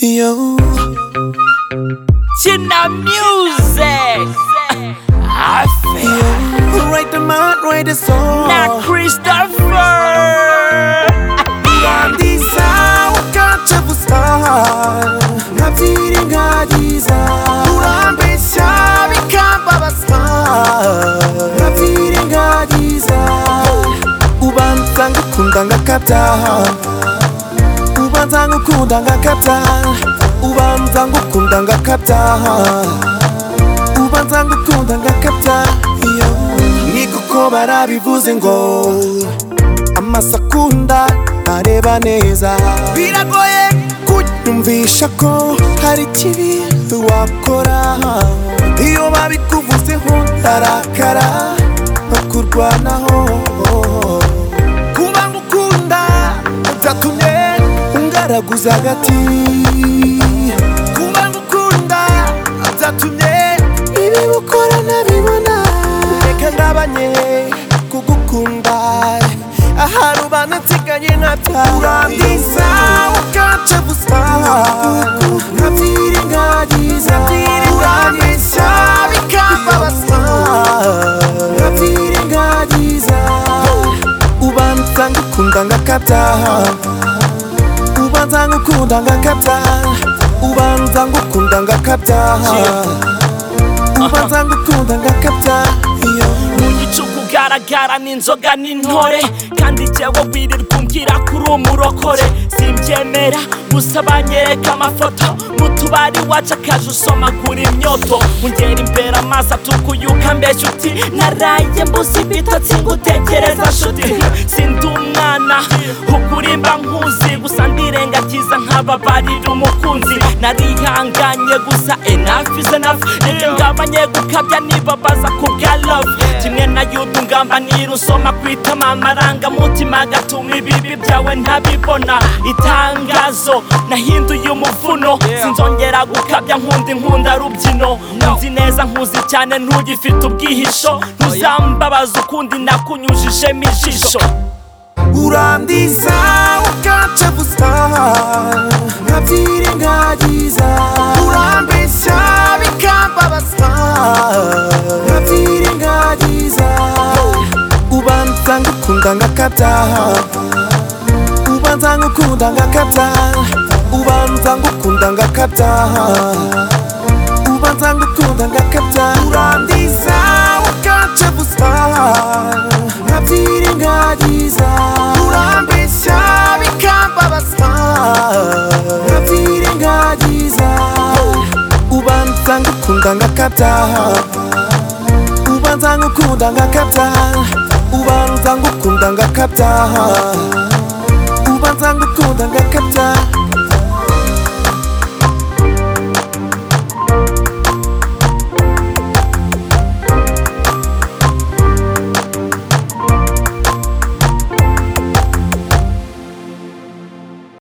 Yo. China Music. I feel Write the mind, write the song. not Christopher. Ndisa ukaca gusa nkabyirengagiza urambeshya bikambabaza nkabyirengagiza ubanza ngukunda ngakabya ubanza ngukunda ngakabya ubanza ngukunda ngakabya ubanza ngukunda ngakabya niguko barabivuze ngo amasakunda areba neza biragoye kunyumvisha ko hari ikibi wakora iyo babikuvuzeho ndarakara no kurwanaho kuba ngukunda byatumye ungaraguza agati kuba ngukunda byatumye ibi ukora nabibona reka ndabanye kugukunda ahari ubana nsigaye ntabya urandisa ukaca gusa nkabyirengagiza urambeshya bikambabaza nkabyirengagiza ubanza ngukunda ngakabya ubanza ngukunda ngakabya ubanza ngukunda ngakabya ubanza ngukunda ngakabya mu gicu kugaragara n'inzoga n'intore kandi jyewe wirirwa umbwira ko uri umurokore simbyemera gusa banyereka amafoto mu tubari wacu akaje usomagura imyoto ungera imbere amaso atukuyuka mbeshya uti naraye mbuze ibitotsi ngutekereza nshuti sindi umwana ukurimba nkuzi gusa ndirengagiza nkababarira umukunzi narihanganye gusa enough is enough reka ngabanye gukabya nibabaza ku bwa love kimwe na yuda ungamba nira usoma ku itama amarangamutima agatuma ibibi byawe ntabibona itangazo nahinduye umuvuno sinzongera gukabya nkunda inkunda rubyino nzi neza nkuzi cyane ntugifite ubwihisho ntuzambabaza ukundi nakunyujijemo ijisho urandisa ukaca gusa nkabyirengagiza urambeshya bikambabaza nkabyirengagiza ubanza ngukunda ngakabya ubanza ngukunda ngakabya ubanza ngukunda ngakabya ubanza ngukunda ngakabya urandisa ukaca gusa nkabyirengagiza urambeshya bikambabaza nkabyirengagiza ubanza ngukunda ngakabya ubanza ngukunda ngakabya ubanza ngukunda ngakabya ubanza ngukunda ngakabya